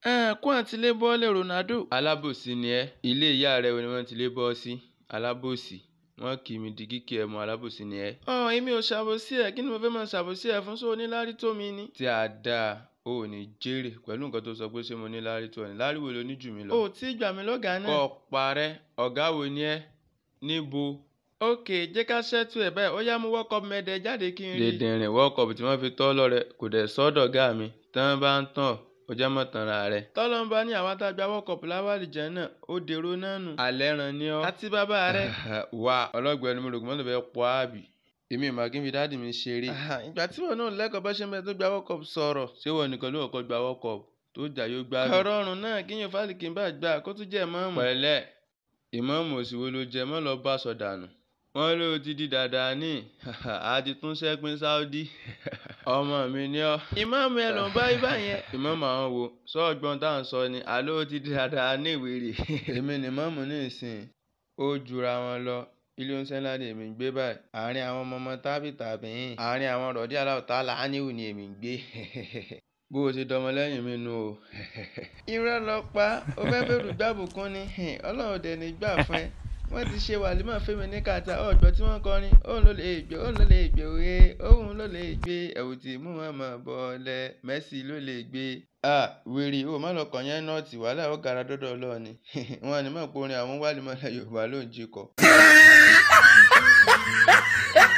kó àǹtí lé bọ́ọ̀lì Ronaldo. alábòsí ni ẹ́ ilé ìyá rẹ wo ni wọ́n ti lé bọ́ sí alábòsí wọ́n kì í mi di kíkì ẹ mọ alábòsí ni ẹ́. ọ̀ èmi ò ṣàbòsí ẹ̀ kí ni mo fẹ́ máa ṣàbòsí ẹ̀ fún sóò níláárí tó mi ni. tí a dáa o ò ní jèrè pẹ̀lú nǹkan tó sọ pé ṣé mo ní láárí tó ọ ní láárí wo ló ní jù mí lọ. o ò tí ì gbà mí lọ́gàá náà. kọ́ ọ parẹ́ ọ̀gá wo ni ẹ́ níbo. ok jẹ́ ká ṣẹ́tù ẹ̀ báyìí ó yá mú world cup mẹ́ẹ̀dẹ̀ jáde kí n rí. dèdèrìn world cup tí wọ́n fi tọ́ lọ́rẹ kò dẹ̀ sọ́dọ̀ gá mi tán bá ń tàn ó jẹ́ mọ́ tanra rẹ̀. tọ́lọ́mbà ní àwọn tá a gba world cup láwàlì jẹ́ náà ó dèrò náà nù. alẹ́ ran ni ọ́. àti bàbá rẹ̀. wà ọlọ́gbẹ́ni mo rò pé mọ́tò fẹ́ pọ́ àbí èmi ìmọ̀ kí n fi dáàdì mi ṣeré. ìgbà tí wọn náà lẹ́kọ̀ọ́ bá ṣe ń bẹ tó gba world cup sọ̀rọ̀. ṣé wọn nìkan ló kọ́kọ́ gba world cup tó jà yóò gbá mi. ọ̀rọ̀ ọ̀run náà kíyàn fálìkì bá gbà kó tún jẹ́ ìmọ̀ọ́mù. pẹ̀lẹ́ ìmọ̀ọ́mù òsìwò ló jẹ mọ́ lọ bá sọ dànù wọ́n ló ti di dáadáa ní àti tún sẹ́pin Saudi ọmọ mi ní ọ́. ìmọ̀ọ́mù ẹ ló ń bá ibà yẹn. ìmọ̀ọ́mù àwọn wo sọ́ọ̀gbọ́n tá à ń sọ ni àló ti di dáadáa ní ìwéré. èmi ni mọ́ọ̀mù ní ìsìn ó jura wọn lọ ilé oúnjẹ ńlá ni èmi ń gbé báyìí àárín àwọn ọmọ ọmọ tábì tàbí yìn àárín àwọn rọ̀dí aláwọ̀tá làánìwò ni èmi ń gbé bó o ṣe dọmọ lẹ́yìn mi nu o. irọ́ lọ pa ó fẹ́ bẹ̀rù gbàbùkún ni ọlọ́run dẹ̀ ní gbà fún ẹ wọ́n ti ṣe wàlímọ̀ fẹ́mi ní kàtà ọ̀gbọ́n tí wọ́n kọrin òun ló lè gbé òun ló lè gbé òye òun ló lè gbé ẹ̀wù tí mú wọn mọ̀ bọ́ọ̀lẹ̀ Messi ló lè gbé. a wèrè o má lọ kàn yẹn nọ́ọ̀tì wàhálà ó gara dọ́dọ̀ ọlọ́ọ̀ni wọn ni mọ̀ pé orin àwọn wàlímọ̀ Yorùbá ló ń jí kọ.